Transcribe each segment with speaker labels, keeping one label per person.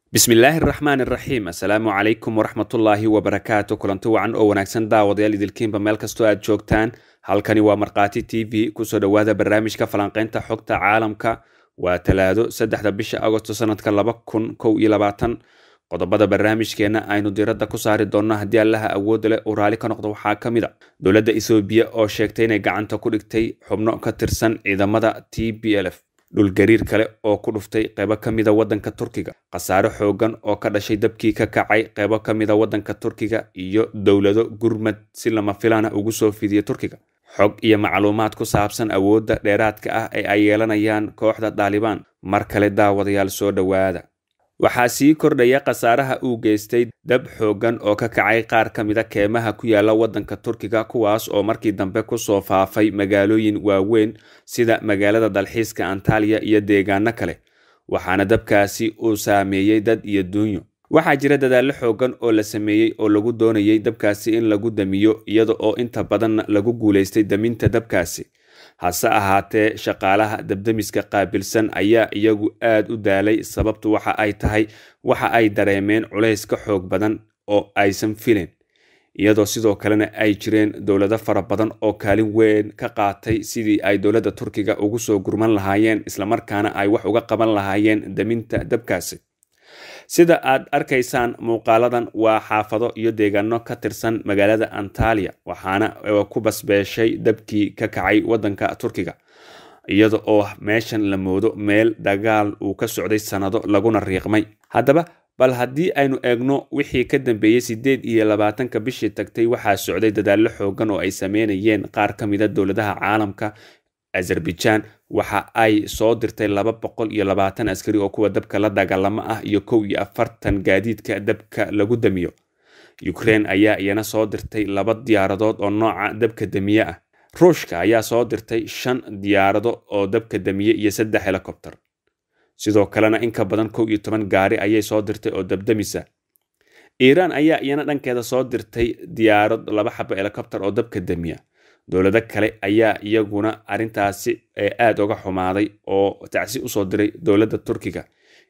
Speaker 1: bismillaahi araxmaan iraxiim assalaamu calaykum waraxmatullaahi wabarakaatu kulanti wacan oo wanaagsan daawadayaal idilkiinba meel kastoo aad joogtaan halkani waa markhaati t v kusoo dhowaada barnaamijka falanqaynta xogta caalamka waa talaado saddexda bisha agosto sanadka laba kun kow iyo labaatan qodobada barnaamijkeenna aynu diradda ku saari doonno haddii allaha awoodda leh uu raali ka noqdo waxaa ka mid a dowladda ethoobiya oo sheegtay inay gacanta ku dhigtay xubno ka tirsan ciidamada t b l f dhulgariir kale oo ku dhuftay qeybo ka mida waddanka turkiga khasaare xoogan oo ka dhashay dabkii ka kacay qeybo ka mida waddanka turkiga iyo dowlado gurmad si lama filaana ugu soo fidiya turkiga xog iyo macluumaad ku saabsan awoodda dheeraadka ah ee ay yeelanayaan kooxda daalibaan mar kale daawadayaal soo dhowaada waxaa sii kordhaya khasaaraha uu geystay dab xooggan oo ka kacay qaar ka mida keemaha ku yaala waddanka turkiga kuwaas oo markii dambe kusoo faafay magaalooyin waaweyn sida magaalada dalxiiska antaliya iyo deegaano kale waxaana dabkaasi uu saameeyey dad iyo duunyo waxaa jira dadaallo xooggan oo la sameeyey oo lagu doonayay dabkaasi in lagu damiyo iyada oo inta badanna lagu guulaystay daminta dabkaasi hase ahaatee shaqaalaha dabdemiska qaabilsan ayaa iyagu aad u daalay sababtu waxa ay tahay waxa ay dareemeen culays ka xoog badan oo aysan fileen iyadoo sidoo kalena ay jireen dowlado fara badan oo kaalin weyn ka qaatay sidii ay dowladda turkiga ugu soo gurman lahaayeen islamarkaana ay wax uga qaban lahaayeen daminta dabkaasi sida aad arkaysaan muuqaaladan waa xaafado iyo deegaano ka tirsan magaalada antaliya waxaana ku basbeeshay dabkii ka kacay waddanka turkiga iyada oo meeshan la moodo meel dagaal uu ka socday sannado laguna riiqmay haddaba bal haddii aynu eegno wixii ka dambeeyey siddeed iyo labaatanka bishii tagtay waxaa socday dadaallo xoogan oo ay sameynayeen qaar ka mida dowladaha caalamka azerbaijan waxa ay soo dirtay laba boqol iyo labaatan askari oo kuwa dabka la dagaalamo ah iyo kow iyo afartan gaadiidka dabka lagu damiyo ukrein ayaa iyana soo dirtay laba diyaaradood oo nooca dabka damiye ah ruushka ayaa soo dirtay shan diyaarado oo dabka damiye iyo saddex helikobter sidoo kalena in ka badan kow iyo toban gaari ayay soo dirtay oo dabdamisa iiraan ayaa iyana dhankeeda soo dirtay diyaarad laba xabo helikobter oo dabka damiya dowlado kale ayaa iyaguna arrintaasi aada uga xumaaday oo tacsi usoo diray dowladda turkiga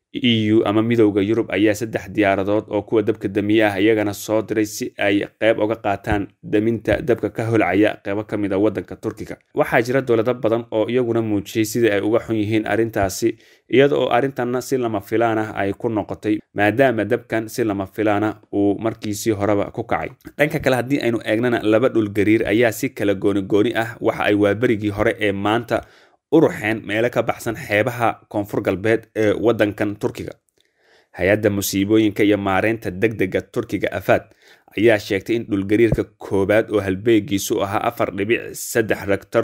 Speaker 1: e u ama midowda yurub ayaa saddex diyaaradood oo kuwa dabka damiye ah iyagana soo diray si ay qeyb uga qaataan daminta dabka ka holcaya qeybo ka mid a waddanka turkiga waxaa jira dowlado badan oo iyaguna muujiyey sidii ay uga xun yihiin arrintaasi iyada oo arrintanna si lama filaan ah ay ku noqotay maadaama dabkan si lama filaana uu markiisii horeba ku kacay dhanka kale haddii aynu eegnana laba dhulgariir ayaa si kala gooni-gooni ah waxa ay waaberigii hore ee maanta uruxeen meelo ka baxsan xeebaha koonfur galbeed ee waddankan turkiga hay-adda musiibooyinka iyo maareynta deg dega turkiga afaad ayaa sheegtay in dhulgariirka koowaad oo halbeegiisu ahaa afar dhibic saddex rektor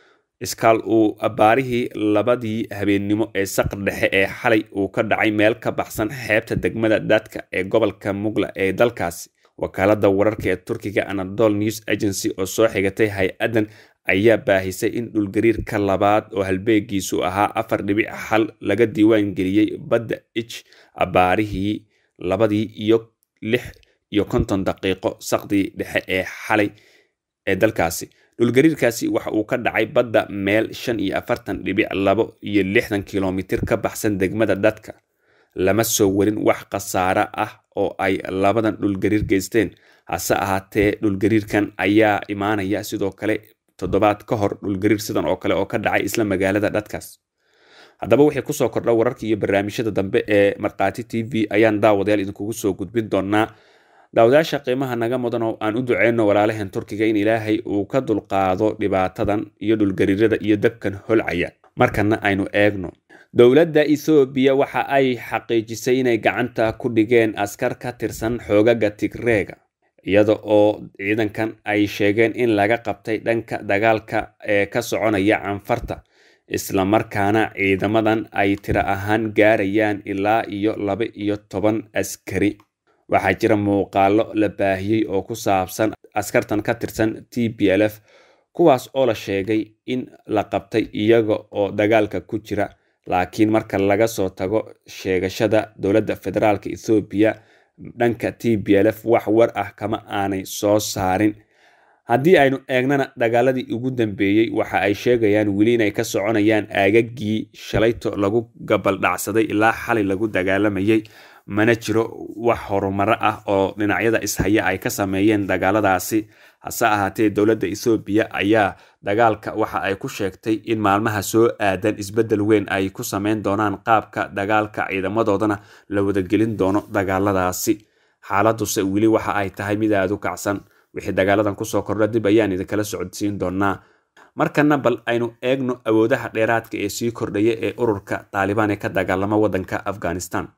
Speaker 1: iskaal uu baarihii labadii habeennimo ee saqar dhexe ee xalay uu ka dhacay meel ka baxsan xeebta degmada dadka ee gobolka mugla ee dalkaasi wakaalada wararka ee turkiga anadol news agency oo soo xigatay hay-addan ayaa baahisay in dhulgariirka labaad oo halbeegiisu ahaa afar dhibic xal laga diiwaan geliyey badda ij abaarihii labadii iyo lix iyo konton daqiiqo saqdii dhexe ee xalay ee dalkaasi dhulgariirkaasi waxa uu ka dhacay badda meel shan iyo afartan dhibic labo iyo lixdan kilomitir ka baxsan degmada dadka lama soo warin wax khasaare ah oo ay labadan dhulgariir geysteen hase ahaatee dhulgariirkan ayaa imaanaya sidoo kale toddobaad ka hor dhulgariir sidan oo kale oo ka dhacay isla magaalada dhadkaas haddaba wixii kusoo kordha wararka iyo barnaamijyada dambe ee markhaati t v ayaan daawadayaal idinkugu soo gudbin doonaa daawadayaasha qiimaha naga mudan oo aan u duceyno walaalaheen turkiga in ilaahay uu ka dulqaado dhibaatadan iyo dhulgariirada iyo dabkan holcaya markana aynu eegno dowladda ethoobiya waxa ay xaqiijisay inay gacanta ku dhigeen askar ka tirsan xoogaga tigreega iyada oo ciidankan ay sheegeen in laga qabtay dhanka dagaalka ee ka soconaya canfarta islamarkaana ciidamadan ay tiro ahaan gaarayaan ilaa iyo laba iyo toban askari waxaa jira muuqaalo la baahiyey oo ku saabsan askartan ka tirsan t b l f kuwaas oo la sheegay in la qabtay iyaga oo dagaalka ku jira laakiin marka laga soo tago sheegashada dowladda federaalk ethoobiya dhanka t b l f wax war ah kama aanay soo saarin haddii aynu eegnana dagaaladii ugu dambeeyey waxa ay sheegayaan weli inay ka soconayaan aagagii shalayto lagu gabaldhacsaday ilaa xalay lagu dagaalamayay mana jiro wax horumaro ah oo dhinacyada ishaya ay ka sameeyeen dagaaladaasi hase ahaatee dowladda ethoobiya ayaa dagaalka waxa ay ku sheegtay in maalmaha soo aadan isbeddel weyn ay ku sameyn doonaan qaabka dagaalka ciidamadoodana la wadagelin doono dagaaladaasi xaaladuse weli waxa ay tahay mid aada u kacsan wixii dagaaladan kusoo kordha dib ayaan idinkala socodsiin doonaa markana bal aynu eegno awoodaha dheeraadka ee sii kordhaya ee ururka taalibaan ee ka dagaalama waddanka afghanistan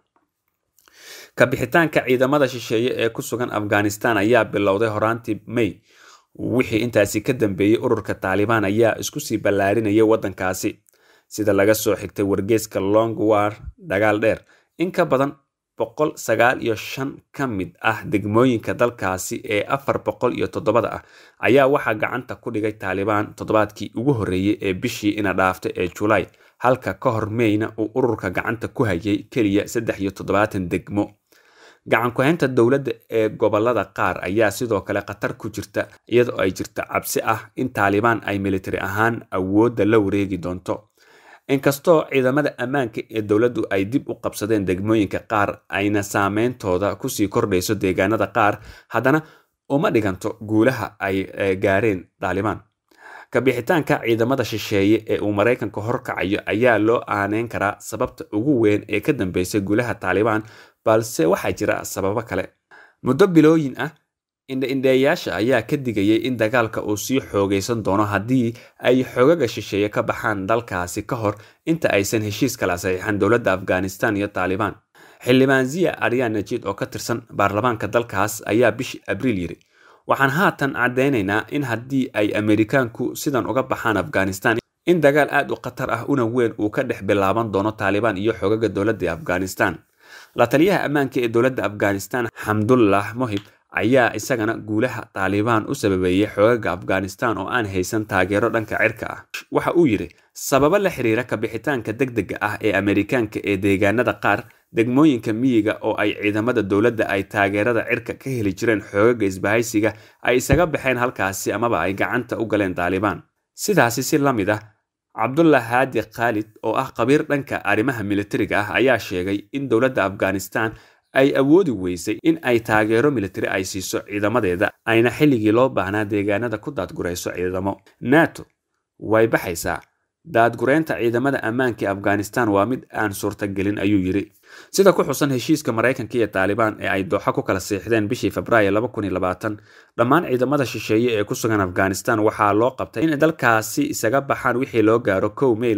Speaker 1: kabixitaanka ciidamada shisheeye ee ku sugan afghanistan ayaa bilowday horaantii may wixii intaasi ka dambeeyey ururka taalibaan ayaa isku sii ballaarinaya waddankaasi sida laga soo xigtay wargeeska long war dagaal dheer in ka badan boqol sagaal iyo shan ka mid ah degmooyinka dalkaasi ee afar boqol iyo toddobada ah ayaa waxaa gacanta ku dhigay taalibaan toddobaadkii ugu horreeyey ee bishii ina dhaaftay ee julaay halka ka hor meyna uu ururka gacanta ku hayay keliya saddex iyo toddobaatan degmo gacan ku-haynta dowladda ee gobolada qaar ayaa sidoo kale khatar ku jirta iyadoo ay jirta cabsi ah in taalibaan ay militari ahaan awoodda la wareegi doonto inkastoo ciidamada ammaanka ee dowladdu ay dib u qabsadeen degmooyinka qaar ayna saameyntooda kusii kordhayso deegaanada qaar haddana uma dhiganto guulaha ay gaareen taalibaan kabixitaanka ciidamada shisheeye ee uu maraykanka horkacayo ayaa loo aaneyn karaa sababta ugu weyn ee ka dambeysay guulaha taalibaan balse waxaa jira sababo kale muddo bilooyin ah indha-indheeyaasha ayaa ka digayay in dagaalka uu sii xoogaysan doono haddii ay xogaga shisheeye ka baxaan dalkaasi ka hor inta aysan heshiis kala saxiixan dowladda afghanistan iyo taalibaan xildhibaan ziya aryan najid oo ka tirsan baarlamaanka dalkaas ayaa bishii abriil yiri waxaan haatan caddaynaynaa in haddii ay amerikaanku sidan uga baxaan afghanistan in dagaal aad u khatar ah una weyn uu ka dhex bilaaban doono taalibaan iyo xogaga dowladda afghanistan la taliyaha ammaanka ee dowladda afghanistan xamdullah mohib ayaa isagana guulaha taalibaan u sababeeyey xoogaga afghanistan oo aan haysan taageero dhanka cirka ah waxa uu yidhi sababo la xiriira kabixitaanka deg dega ah ee amerikaanka ee deegaanada qaar degmooyinka miyiga oo ay ciidamada dowladda ay taageerada cirka ka heli jireen xoogaga isbahaysiga ay isaga baxeen halkaasi amaba ay gacanta u galeen taalibaan sidaasi si la mid ah cabdullah haadi khaalid oo ah qabiir dhanka arrimaha militariga ah ayaa sheegay in dowladda afghanistan ay awoodi weysay in ay taageero militari ay siiso ciidamadeeda ayna xilligii loo baahnaa deegaanada ku daadgurayso ciidamo nato way baxaysaa daadgureynta ciidamada ammaanka ee afghanistan waa mid aan suurtagelin ayuu yidhi sida ku xusan heshiiska maraykanka iyo taalibaan ee ay dooxa ku kala siixdeen bishii febraayo dhammaan ciidamada shisheeye ee ku sugan afghanistan waxaa loo qabtay in dalkaasi isaga baxaan wixii loo gaaro kow mey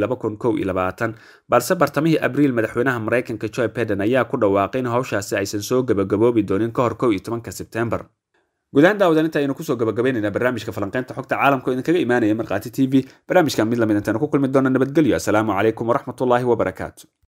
Speaker 1: balse bartamihii abriil madaxweynaha maraykanka joe beden ayaa ku dhawaaqay in howshaasi aysan soo gabagaboobi doonin ka hor kow iyo tobanka sebtembar gudahaan daawadan inta aynu kusoo gabagabaynaynaa barnaamijka falanqeynta xogta caalamka oo idinkaga imaanaya markhaati t v barnaamijkan mid lamid intaanu ku kulmi doona nabadgelyo asalaamu calaykum waraxmatullaahi wabarakaatu